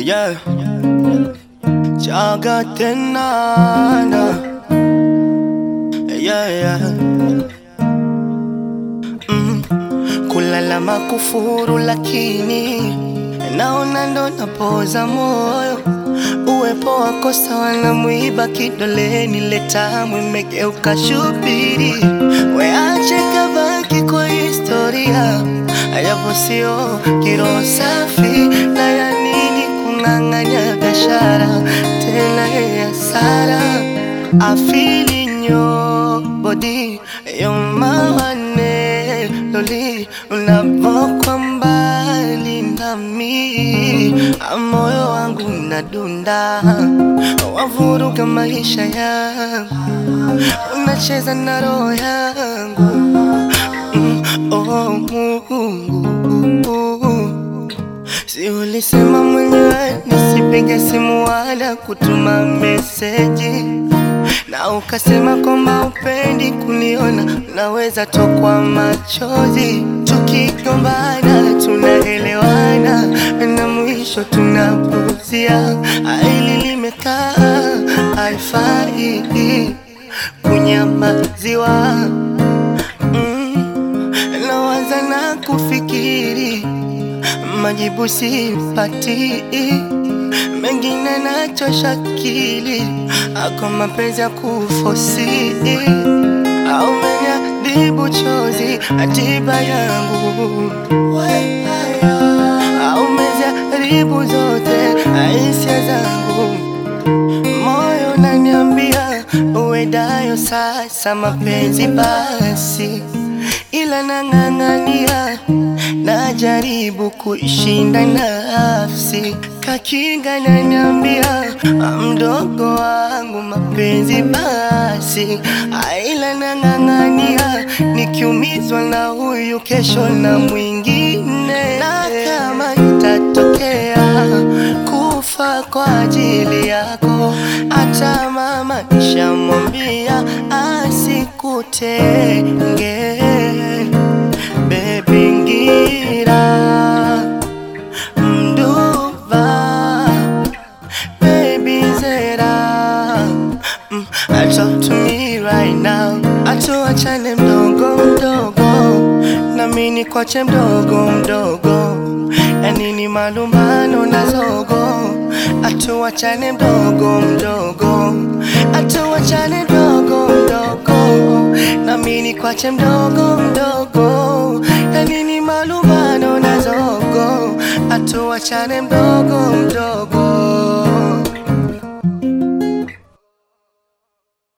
yeah. Chaga tenana yeah, yeah. Mm. Kulala makufuru lakini naona ndo napoza moyo uwepo wako sawa na mwiba kidoleni letamu imegeuka shubiri weache kabaki kwa historia japo sio kiroho safi na ya nini kung'ang'anya biashara tena ya sara afili nyo body yomawane loli unavokwa mbali nami moyo wangu unadunda wavuruga maisha yangu unacheza na roho yangu mm, oh, Mungu Si ulisema mwenyewe nisipige simu wala kutuma meseji, na ukasema kwamba upendi kuniona, naweza tokwa machozi. Tukigombana tunaelewana, na mwisho tunapuzia. Hili limekaa haifai kunyamaziwa. Mm, nawaza na kufikiri majibu sipati, mengine nachosha akili, ako mapenzi ya kufosi au menyadibu chozi atiba yangu au meziharibu zote hisia zangu, moyo naniambia uwedayo sasa mapenzi basi, ila nang'ang'ania najaribu kuishinda nafsi, kakinga naniambia mdogo wangu mapenzi basi, aila nang'ang'ania nikiumizwa na huyu kesho na mwingine, na kama itatokea kufa kwa ajili yako, hata mama nishamwambia asikutenge Baby ngira mduva Baby zera mm, Talk to me right now Atuachane mdogo mdogo Nami nikwache mdogo mdogo Yanini malumbano na zogo Atuachane mdogo mdogo Atuachane mdogo mdogo Nami nikwache mdogo mdogo Yanini malumbano na zogo Atuachane mdogo mdogo